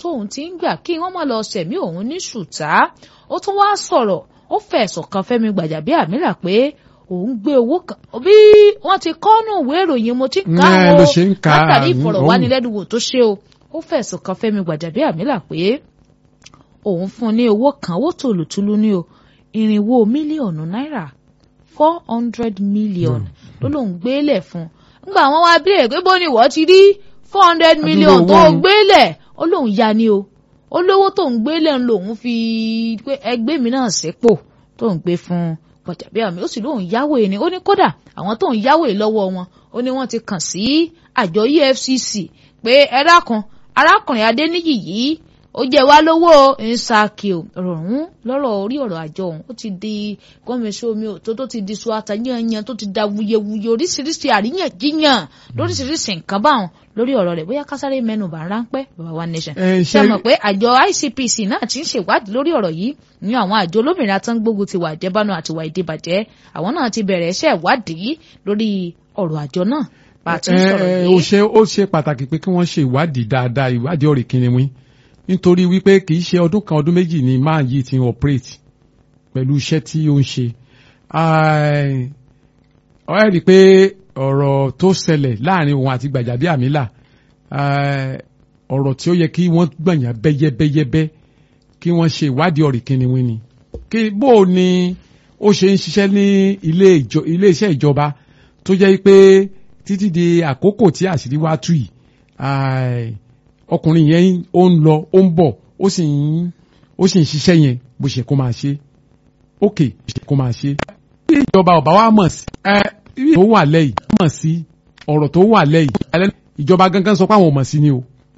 tóun ti ń gbà kí wọ́n má lọ sẹ̀mí òun ní ṣùtá ó tún wá sọ̀rọ̀ ó fẹ̀sùn kan Fẹ́mi Gbàjàbíàmílà pé òun gbé owó kan bí wọ́n ti kọ́nù ìwé ìròyìn mo ti ń ká Ẹ, o ló ṣe ń kà á, látàrí mm, ìfọ̀rọ̀wánilẹ́nuwò tó ṣe o ó fẹ̀sùn kan Fẹ́mi Gbàjàbíàmílà pé òun fún un ní owó kan owó tòlùtùlù ní o irinwó mílíọ̀nù náírà four hundred million ló lóun gbélé fún un nígbà wọn wá bílẹ̀ pé bó ni ìwọ ti rí four hundred million tó owó òun. gbélé ó lóun ya ni o ó lówó tóun gbélé ń lòun fi pé ẹgbẹ́ mi náà sépò tóun gbé fún Gbàjàbíàmí ó sì lóun yáwó yìí ni ó ní kódà àwọn tóun yáwó yìí lọ́wọ́ wọn ó ní wọ́n ti kàn sí àjọ EFCC pé ẹ dákun arákùnrin Adéníyì yìí ó jẹ wá lówó nsàkì o rọrùn lọ́rọ̀ orí ọ̀rọ̀ àjọ òun ó ti di gọmẹsọ omi ò tó tó ti di suwata yanyan tó ti da wuyewuye oríṣiríṣi àríyànjiyàn lóríṣiríṣi nǹkan báwọn lórí ọ̀rọ̀ rẹ̀ bóyá kásáré mẹ́nu bá ráńpẹ́ bàbá wa nation Ẹ, ṣe ṣe- mọ̀ pé àjọ ICPC náà ti ń ṣèwádìí lórí ọ̀rọ̀ yìí ní àwọn àjọ olómìnira tó ń gbógun ti wà ìdẹ́bánu àti wà ìdíbàjẹ́ àwọn náà ti bẹ̀rẹ̀ iṣẹ́ ìwádìí lórí ọ̀rọ̀ àjọ náà bá a ti ń sọ̀rọ̀ Ẹ, ẹ, yìí. ó ṣe ó ṣe pàtàkì pé kí wọ́n ṣe ìwádìí dáadáa ìwádìí ọ̀rẹ́ kìnìún nítorí wípé kì í ṣe ọdún kan ọdún méjì ni máa yìí ti ń operate pẹ̀lú iṣẹ́ tí ó ń ṣe. Ai, ọ ẹ́ rí i pé ọ̀rọ̀ tó ṣẹlẹ̀ láàrin òun àti Gbàjàbíàmílà ai, ọ̀rọ̀ tí ó yẹ kí wọ́n gbọ̀nyàn bẹ́yẹ́bẹ́yẹ́bẹ́ kí wọ́n ṣe ìwádìí ọ̀rẹ́ kìnìún ni. kí bó o ni ó ṣe ń ṣiṣẹ́ ní ilé ìjọ- ilé iṣẹ́ ìjọba tó jẹ́ pé títí di àkókò tí àṣírí wá tú yìí ai, ọkùnrin yẹn ó ń lọ ó ń bọ̀ ó sì ń ó sì ń ṣiṣẹ́ yẹn bó ṣe kó máa ṣe ókè bó ṣe kó máa ṣe. bí ìjọba ọba wa mọ̀ sí ẹ bí tó wà lẹ́yìn mọ̀ sí ọ̀rọ̀ tó wà lẹ́yìn alẹ́ ìjọba gangan sọ pé àwọn ò mọ̀ sí ni o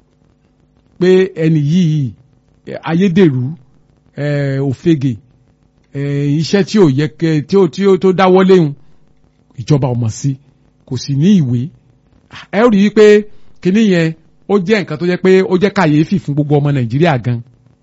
pé ẹni yìí ẹ, ayédèrú ẹ, òfegè ẹ, iṣẹ́ tí ò yẹ kẹ tí ó tí ó tó dáwọ́ léhùn ìjọba ò mọ̀ sí kò sì ní ìwé ẹ ó rí i pé kinní yẹn ó jẹ́ nǹkan tó jẹ́ pé ó jẹ́ kàyéfì fún gbogbo ọmọ nàìjíríà gan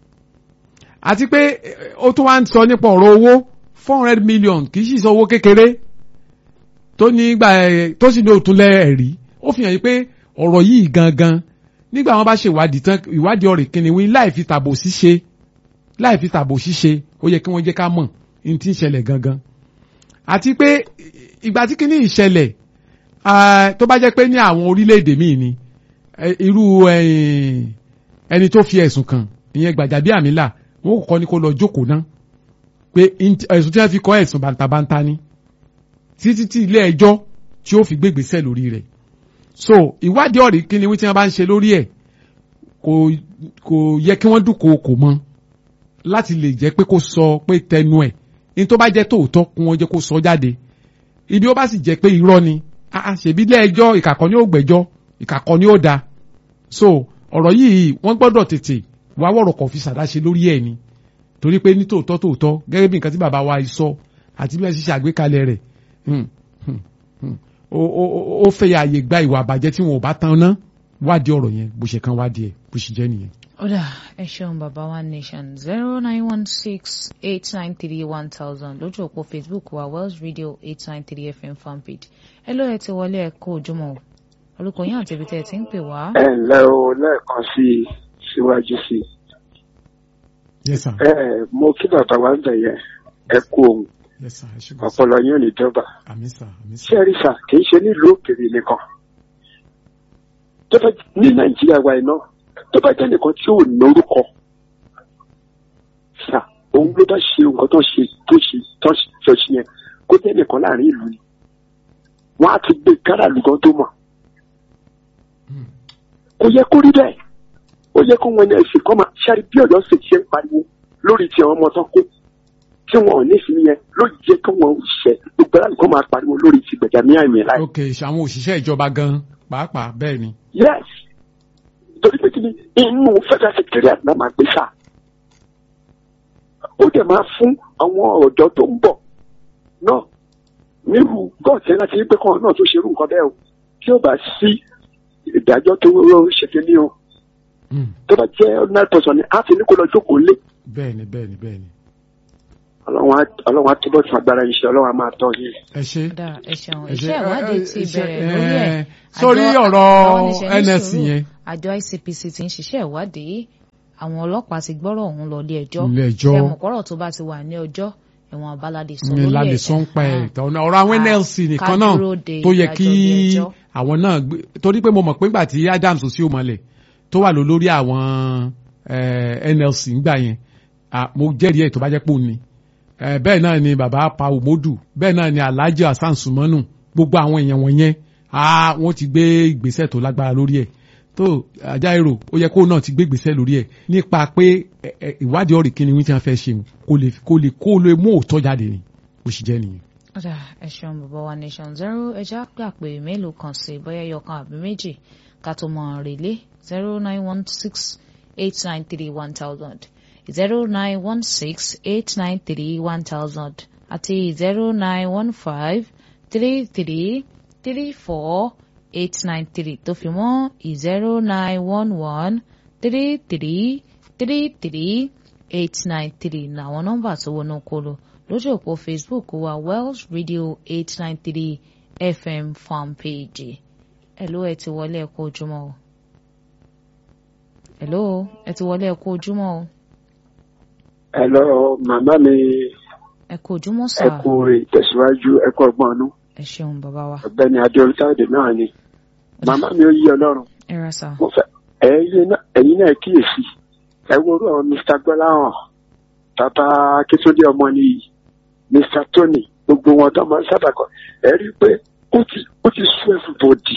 àti pé eh, ó tún wá ń sọ nípa ọ̀rọ̀ owó four hundred million kì í sì sọ owó kékeré tó ní gbà ẹ tó sì ní òtún lẹ́ẹ̀rí ó fi hàn yí pé ọ̀rọ̀ yìí gangan nígbà wọn bá ṣe ìwádìí tán ìwádìí ọ̀rẹ́ kìnìún láì fi tàbò ṣíṣe láì fi tàbò ṣíṣe ó yẹ kí wọ́n jẹ́ ká mọ̀ ní tí ń ṣẹlẹ̀ gangan àti pé ìgbà tí kìíní ìṣẹ̀lẹ̀ ah, tó bá jẹ́ pé ní àwọn orílẹ̀-èdè míì ni eh, irú eh, ẹni tó fi ẹ̀sùn kàn ìyẹn Gbàjàbíàmílà wọn kò kọ́ ni kó lọ jókòó ná pé int- ẹ̀sùn tí wọ́n fi kọ́ ẹ̀sùn bàǹtàbàǹtà ni títí tí ilé ẹjọ́ tí ó fi gbégbèsè lórí rẹ̀ so ìwádìí ọ̀rẹ́ kí ni wí tí wọ́n bá ń ṣe lórí ẹ̀ kò kò yẹ kí wọ́n dúnkòokò mọ́ láti lè jẹ́ pé kó sọ pé tẹnu ẹ̀ ní tó bá jẹ́ tòótọ́ kí wọ́n jẹ́ kó sọ jáde ibi ó bá sì jẹ́ pé irọ́ ni ah, ah, ṣèbí ilé ẹjọ́ ìkàkọ́ ni ó gbẹ́jọ́ ìkàkọ́ ni ó da so ọ̀rọ̀ yìí wọ́n gbọ́dọ̀ tètè wá wọ̀rọ̀ kọ̀ fi ṣàdáṣe lórí ẹ̀ ni torí pé ní tòótọ́ tòótọ́ gẹ́gẹ́ bí nǹkan tí bàbá wa sọ àti bí wọ́n ṣe ṣàgbékalẹ̀ rẹ̀ hmm, hmm, hmm, ó- ó ó- ó fẹ́ ààyè gba ìwà àbàjẹ́ tí wọn ò bá tan ná wádìí ọ̀rọ̀ yẹn bó ṣe kan wádìí ẹ̀ bó ṣe jẹ́ nìyẹn. Ọ̀dà ẹ ṣeun bàbá one nation zero nine one six eight nine three one thousand lójú òpó Facebook wa Wells Radio eight nine three FM fanpage. Ẹ ló ẹ ti wọlé ẹ kó ojúmọ́ o. Orúkọ yín àti ibi tẹ́ ẹ ti ń pè wá. ẹ ǹlẹ́ o lẹ́ẹ̀kan sí i síwájú sí i. yes sir ẹ ẹ mo kí bàbá wa ń bẹ̀ yẹn ẹ kú ohun yes sir ẹ ṣe gbọ́dọ̀ ọpọlọ yín ò ní dọ́gba. àmì sir àmì sir. ṣé rí sà kì í ṣe nílùú òkèèrè nìkan. tó bá ní nàìjíríà wa iná tó bá jẹ́ nìkan tí ò lórúkọ sà òun ló bá ṣe nǹkan tó ṣe tó ṣe tó ṣe tó ṣe yẹn kó jẹ́ nìkan láàrin ìlú ni. wọ́n á ti gbé káràlú gan tó mọ̀. Hmm. kò yẹ kó rí bẹ́ẹ̀ ó yẹ kó wọn ní ẹsìn kan máa ṣáàrí bí ọ̀yọ́ sì ṣe ń pariwo lórí ti àwọn ọmọ tán kó tí wọn ò ní sí yẹn ló jẹ́ kí wọ́n ṣẹ gbogbo aláàlú kan máa pariwo lórí ti gbẹ̀jàmí àmì láì. ok àwọn òṣìṣẹ́ ìjọba gan pàápàá bẹ́ẹ̀ ni. yes torí pé kí ni inú federal secretariat náà máa gbé sáà ó dẹ̀ máa fún àwọn ọ̀dọ́ tó ń bọ̀ náà nírú gọ́ọ̀tì láti rí pé kọ́ náà tó ṣerú nǹkan bẹ́ẹ̀ o tí ó bá sí ìdájọ́ tó ṣe kí ni o Hmm. tó bá jẹ́ ordinary person ni a ti ní kó lọ jókòó lé bẹ́ẹ̀ ni bẹ́ẹ̀ ni bẹ́ẹ̀ ni. ọlọ́run á- ọlọ́run á túbọ̀ tún agbára yín ṣe ọlọ́run á máa tọ́ yín. ẹ ṣe. Ọ̀dà ẹ ṣeun ẹ ṣe. iṣẹ́ ìwádìí ti ẹ ṣe, bẹ̀rẹ̀ lórí ẹ̀. ẹ, sórí Àjọ- ọ̀rọ̀ àwọn oníṣẹ́ ní NSC sùúrù. yẹn. Àjọ ICPC ti ń ṣiṣẹ́ ìwádìí àwọn ọlọ́pàá ti gbọ́rọ̀ ọ̀hún lọ ilé ẹjọ́ ilé ẹjọ́ ẹ̀wọ̀n kọ́rọ̀ tó bá ti wà ní ọjọ́ ẹ̀wọ̀n àbáládé sọ ní lórí lálẹ́ ẹ̀. sọ ń pa ẹ̀ Ah. ìtàn ọ̀rọ̀ àwọn Ah, NLC nìkan ká náà dúró de tó yẹ ìdájọ́ kí ilé ẹjọ́. àwọn náà gbé torí pé mo mọ̀ pé nígbà tí Adams sí òmọ̀lẹ̀ tó wà ló lórí àwọn eh, NLC ńgbà yẹn ah, mo jẹ́rìí ẹ̀ tó bá jẹ́ pò ní Eh, bẹ́ẹ̀ náà ni bàbá pa Umodu bẹ́ẹ̀ náà ni Alhaji Hasan Sumanu gbogbo àwọn èèyàn wọ̀nyẹn ah, wọ́n ti gbé ìgbésẹ̀ tó lágbára lórí ẹ̀ tó ajá èrò ó yẹ kó náà ti gbé ìgbésẹ̀ lórí ẹ̀ nípa pé eh, eh, ìwádìí ọ̀rì kí ni wọ́n ti fẹ́ ṣe kó lè kó lè kó lè mú òótọ́ jáde ni ó sì jẹ́ nìyẹn. ọ̀dà ẹ ṣeun bàbá wa nation zero ẹja gbà pé mélòó kan sí bóyá ẹyọkan àbí méjì ká tó mọ rèlé zero nine one six eight nine three one thousand zero nine one six eight nine three one thousand àti zero nine one five three three three four eight nine three tó fi mọ́ zero nine one one three three three three eight nine three làwọn nọ́mbà tó wọnú kolo lójú òpó facebook wa wells radio eight nine three fm fan page hello ẹ ti wọlé ẹ kú ojúmọ́ o hello ẹ ti wọlé ẹ kú ojúmọ́ o Hello, màmá mi ẹ kú ojúmọ́ sà ẹ kú ìtẹ̀síwájú ẹ kú ọgbọ́n ọdún ẹ ṣeun bàbá wa ọ̀gbẹ́ni adéolútáde náà ni màmá mi ó yí ọlọ́run ẹ ra sà mo fẹ́ ẹ̀yin náà ẹ̀yin náà kíyèsí ẹ wo orú àwọn Mr. gbọ́láhàn tata akíntúndé ọmọ nìyí Mr. Tony gbogbo wọn tó máa ń sábà kọ ẹ rí i pé ó ti ó ti sún everybody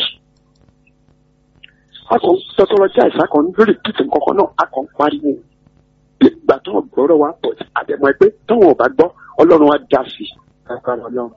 akọ tọtọlọjà ìsàkọ ní lórí pìtì nǹkan náà akọ ń pariwo bí ìgbà tó ń gbọ́rọ̀ wa pọ̀ àdẹ̀mọ́ ẹ pé táwọn ò bá gbọ́ ọlọ́run wa dá sí i. Agbára Ọlọ́run.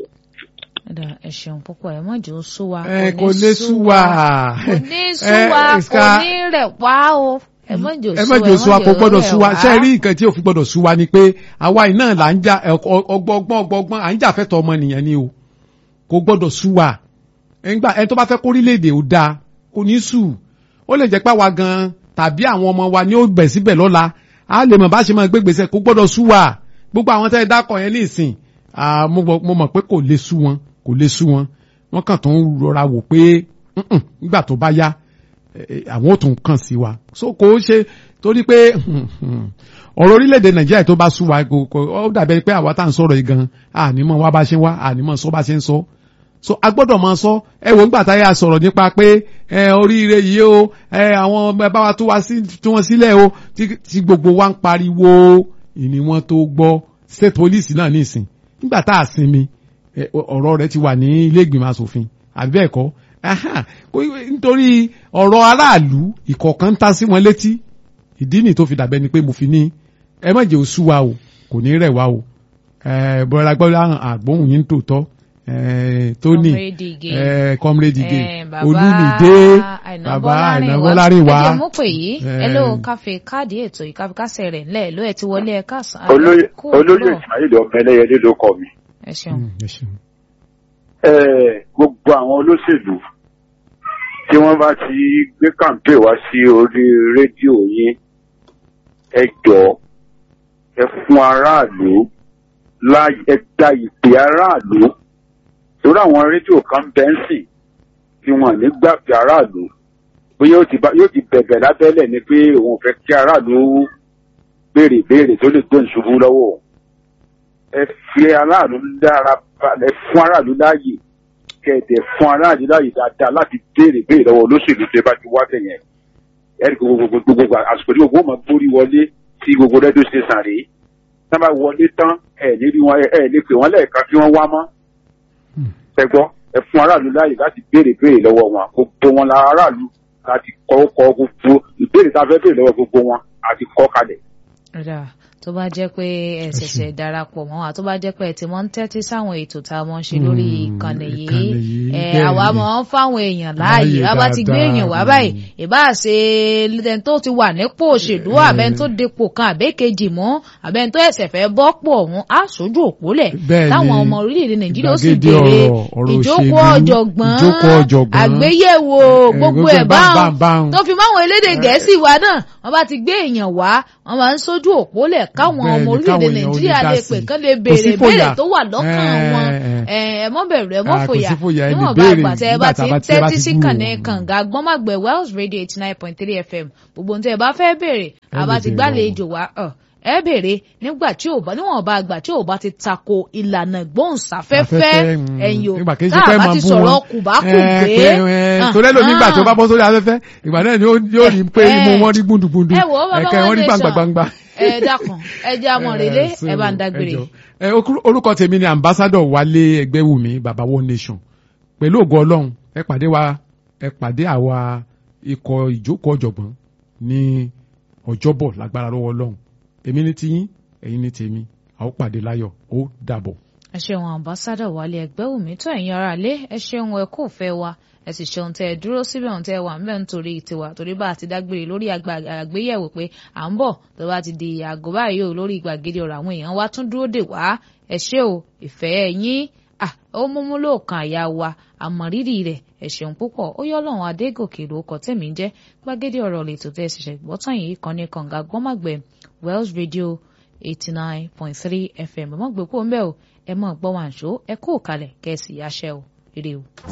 ẹ̀dà ẹ ṣeun púpọ̀ ẹ má jẹ́ ó sú wa ẹ kò lè sú wa kò ní sú wa ẹ, kò ká- ní rẹ̀ wá o ẹ má jẹ́ ó ẹ sú má wa jò sú wa kò gbọ́dọ̀ rẹ̀ sú wa wá. ṣe rí nǹkan tí ò fi gbọ́dọ̀ sú wa ni pé àwa iná là ń jà ọgbọ́gbọ́n ọgbọ́gbọ́n à ń jà fẹ́tọ̀ ọmọnìyàn ni o kò gbọ́dọ̀ sú wa ẹgbà ẹ tó bá fẹ́ kórílẹ̀-èdè ò dáa kò ní sú ó lè jẹ́ pé àwa gan tàbí àwọn ọmọ wa ni ó bẹ̀ síbẹ̀ lọ́la a lè mọ̀ bá ṣe máa gbé gbèsè kò gbọ́dọ̀ sú wa gbogbo àwọn tẹ́ ẹ dákọ̀ yẹn ní ìsìn ah, mo mọ̀ mo mọ̀ pé kò lè sú wọn kò lè sú wọn wọ́n kàn tó ń rọra wò pé "Mm-mm, nígbà tó bá yá eh, àwọn ò tún kàn sí wa so kò ṣe torí pé ọ̀rọ̀ orílẹ̀-èdè nàìjíríà tó bá sú wa kò kò ó dàbẹ̀ pé àwa tá à ń sọ̀rọ̀ yìí gan ànímọ̀ wá bá ṣe ń wá ànímọ̀ sọ bá ṣe ń sọ so a gbọ́dọ̀ máa sọ ẹ wò nígbà táyà sọ̀rọ̀ nípa pé ẹ oríire yìí o ẹ àwọn ẹ bá wa tú wa sí tú wọn sílẹ̀ o tí tí gbogbo wa ń pariwo ìní wọn tó gbọ́ state police náà nísìn nígbà tá a sinmi ẹ, ọ̀rọ̀ rẹ̀ ti wà ní ilé ìgbìmọ̀ asòfin àbí bẹ́ẹ̀ kọ́ Aha, kò- nítorí ọ̀rọ̀ aráàlú ìkọ̀ọ̀kan ń ta sí wọn létí ìdí nì tó fi dàbẹ́ ni pé mo fi ní ẹ má jẹ́ oṣù wa o kò ní rẹ̀ wá o ẹ bọ́lá gbọ́dọ̀ àgbóhùn yín tòótọ́ ẹ tóní Comrade Ige. ẹ comrade Ige Eh, bàbá olúmídé Àìná bàbá Bọ́lárìnwá. àìnábọ́lárìnwá ẹ jẹ́ mú pè yìí Eh. ẹ ló káfí káàdì ètò ìkáfikásẹ̀ rẹ̀ ńlẹ̀ ló ẹ̀ ti wọlé ẹ̀ káàsán. olóyè Kú olóyè òwúrọ̀. ismail ọmọ ẹlẹyẹlé ló kọ mi ẹ ṣeun. ẹ ṣeun. ẹ gbogbo àwọn olóṣèlú tí wọ́n bá ti gbé kàǹpé wá sí orí rédíò yín ẹ jọ ẹ fún aráàlú láàyè ẹ gba ìpè aráàlú torí àwọn rédíò kan bẹ́ẹ̀ ń sìn tí wọ́n ní gbàgbé aráàlú bóyá yóò ti bá- yóò ti bẹ̀bẹ̀ lábẹ́lẹ̀ ni pé òun ò fẹ́ kí aráàlú béèrè béèrè tó lè gbóhùn ṣubú lọ́wọ́ òun ẹ fi aráàlú dára balẹ̀ fún aráàlú láàyè kẹ̀dẹ̀ fún aráàlú láàyè dáadáa láti béèrè béèrè lọ́wọ́ olóṣèlú tẹ́ bá ti wá bẹ̀ yẹn ẹ̀rí gbogbo gbogbo gbogbo àsìkò tí gbogbo máa gbórí wọlé sí gbogbo rédíò station rèé tá a bá wọlé tán ẹ̀ ní rí wọn ẹ̀ lè pè wọ́n lẹ́ẹ̀kan kí wọ́n wá mọ́ ẹ gbọ́ ẹ fún aráàlú láàyè láti béèrè béèrè lọ́wọ́ wọn gbogbo wọn la aráàlú láti kọ́ kọ́ gbogbo ìbéèrè tá a fẹ́ béèrè lọ́wọ́ gbogbo wọn àti kọ́ kalẹ̀ Ọ̀dà tó bá jẹ́ pé ẹ ṣẹ̀ṣẹ̀ darapọ̀ mọ́ wa tó bá jẹ́ pé ẹ ti mọ́ ń tẹ́tí sáwọn ètò tá a mọ́ ń ṣe lórí Mm, ìkànnì yìí ìkànnì yìí, ẹ bẹ́ẹ̀ àwa ni. mọ́ ń fáwọn èèyàn láàyè Láàyè a bá ti gbé dáadáa, èèyàn wá mm. báyìí ìbá ṣe ẹni tó ti wà nípò òṣèlú àbẹ́ni tó dépò kan àbẹ́kejì mọ́ àbẹ́ni tó ẹ̀sẹ̀ fẹ́ bọ́ pọ̀ ọ̀hún á sójú òpólẹ̀ Bẹ́ẹ̀ ni. táwọn ọmọ orílẹ̀-èdè Nàìjíríà ó sì Ìgbàgede béèrè ọ̀rọ̀, ọ̀rọ̀ ìjókòó òṣèlú, ọ̀jọ̀gbọ́n ìjókòó ọ̀jọ̀gbọ́n. àgbéyẹ̀wò Eh, gbogbo gbogbo ẹ̀ ẹ̀ báhùn, báhùn báhùn. tó fi máwọn elédè gẹ̀ẹ́sì wa náà wọ́n bá ti gbé èèyàn wá wọ́n máa ń sójú òpólẹ̀ káwọn Bẹ́ẹ̀ ọmọ ni, orílẹ̀-èdè káwọn èèyàn ó Nàìjíríà lè lè dá pè sí. kán lè Kò béèrè sí fòyà. béèrè tó wà lọ́kàn Eh, wọn eh. ẹ ẹ mọ́ bẹ̀rù ẹ mọ́ Ah, kò fòyà sí fòyà, ẹ lè níwọ̀n bá béèrè àgbà tẹ́ ẹ bá nígbà ti tá ń a bá- tẹ́ ẹ bá tẹ́tí ti sí gbúròó kànnì wọn. kànga gbọ́nmàgbẹ̀ Wells Radio eighty nine point three FM gbogbo ohun tẹ́ ẹ bá fẹ́ béèrè Ẹ àbá lè ti béèrè gbàlejò wá ọ̀, ẹ béèrè nígbà tí ò bá níwọ̀n bá gbà tí ò bá ti tako ìlànà gbóhùnsáfẹ́fẹ́ Afẹ́fẹ́, mm, ẹ̀yìn o nígbà kì í ṣe tá pé a bá máa ti bú sọ̀rọ̀ wọn. kùbákùgbé Ẹ, pé, ẹ, torí ẹlòmíì gbà tó bá bọ́ sórí afẹ́fẹ́ ìgbà náà ni ó- yóò rí pé Ẹ. imú wọn rí gbúndùgbúndù ẹ wò ó bàbá ẹ̀kẹ́ wọn wọn rí lè gbangba sàn. gbangba. ẹ dákun ẹ jẹ́ amọ̀rẹ́lé Eh, so, ẹ bá ń dágbére. ẹ jọ̀ọ́. Ẹ, okú- orúkọ tèmi ni ambassadọ Wálé Ẹgbẹ́wùmí baba one nation pẹ̀lú ògo Ọlọ́run ẹ pàdé wa ẹ pàdé àwa ikọ̀ ìjókòó ọ̀jọ̀gbọ́n ní ọjọ́bọ̀ lágbára lọ́wọ́ Ọlọ́run èmi ní tiyín ẹ̀yin ní tèmi a ó pàdé láyọ̀ ó dàbọ̀. ẹ ṣeun ambassadọ Wálé Ẹgbẹ́wùmí tó ẹ̀yin ará lé ẹ ṣeun ẹ kò fẹ́ wa ẹ sì ṣeun tẹ ẹ dúró síbẹ̀ ohun tẹ ẹ wà ń bẹ̀ nítorí tiwa torí bá a ti dágbére lórí àgbà- àgbéyẹ̀wò pé à ń bọ̀ tó bá ti di àgọ́ báyìí o lórí gbàgede ọ̀rọ̀ àwọn èèyàn wa tún dúró dè wá ẹ ṣé o ìfẹ́ yín ah, ó múmú lóòkan àyà wa àmọ̀rírì rẹ̀ ẹ ṣeun púpọ̀ ó yọ ọlọ́run adégòkè lórúkọ tẹ̀mí ń jẹ́ gbàgede ọ̀rọ̀ lètò tẹ́ ẹ ṣẹ̀ṣẹ̀ gbọ́tàn yìí kan ní kànga gbọ́màgbẹ́ Wells Radio eighty nine point three FM ẹ mọ̀ gbé kó ń bẹ́ o ẹ mọ̀ gbọ́ wàǹṣó ẹ kó kalẹ̀ kẹ́ ẹ sì yáṣẹ́ o ire o.